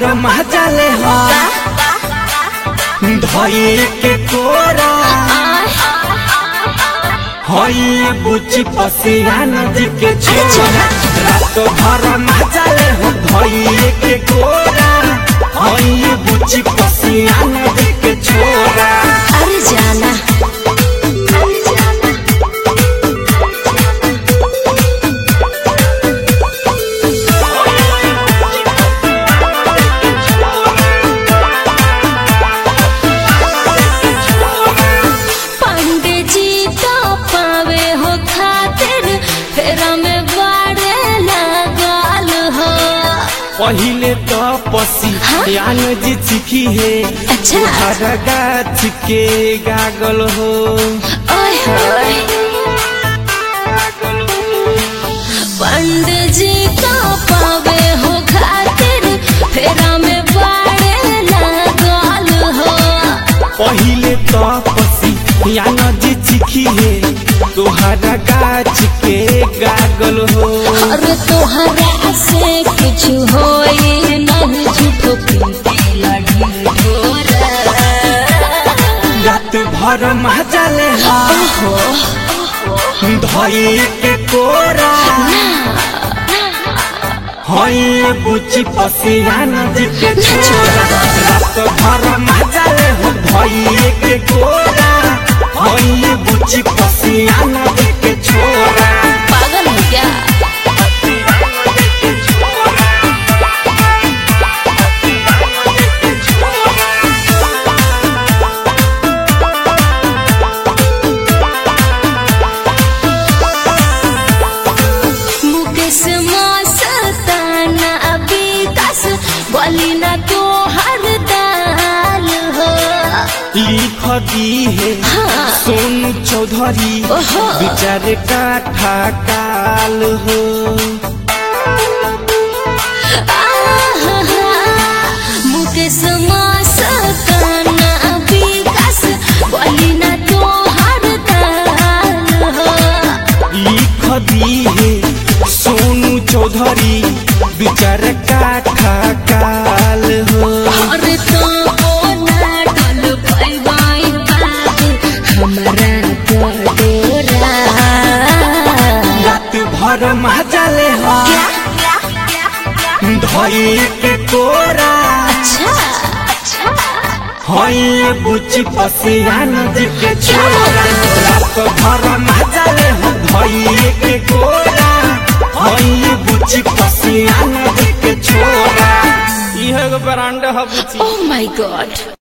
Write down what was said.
भर मजाले हो धोई के कोरा हई बुची पसिया नदी के छोरा रात भर मजाले हो धोई के कोरा हई बुची पसिया नदी के छोरा अरे जाना पंडित जी तो पावे हो खातिर फेरा में बाड़े लगाल हो पहिले तो पसी यान जी चिखी है अच्छा। हर गाछ के गागल हो ओए होए पंडित जी तो पावे हो खातिर फेरा में बाड़े लगाल हो पहिले तो पसी यान जी चिखी है तोहरा गाछ के गागल हो अरे तोहरा से कुछ होई नहीं झूठो पीते लड़ी ढोरा रात भर मजाले हो धोई के कोरा हई बुची पसिया नदी के छोरा रात भर मजाले हो धोई के कोरा हई बुची पसिया नदी के छोरा पागल हो क्या मुकेश मस्ताना विकास बोली ना तो हर दाल हो लिख दी है हाँ। सोनू चौधरी ओहो। बिचारे काठा काल हो आहा, मुकेश मस्ताना विकास बोली ना तो हर दाल हो लिख दी है सोनू चौधरी बिचारे काठा काल हो अरे तो ना डल पैवाई बाबू हमरा बडोरा रात भर मजाले हो धोई के कोरा अच्छा अच्छा हई बुची पसिया नदी के छोरा रात भर मजाले हो धोई के कोरा हई बुची पसिया नदी के छोरा इहे गो ब्रांड ह बुची Oh my god.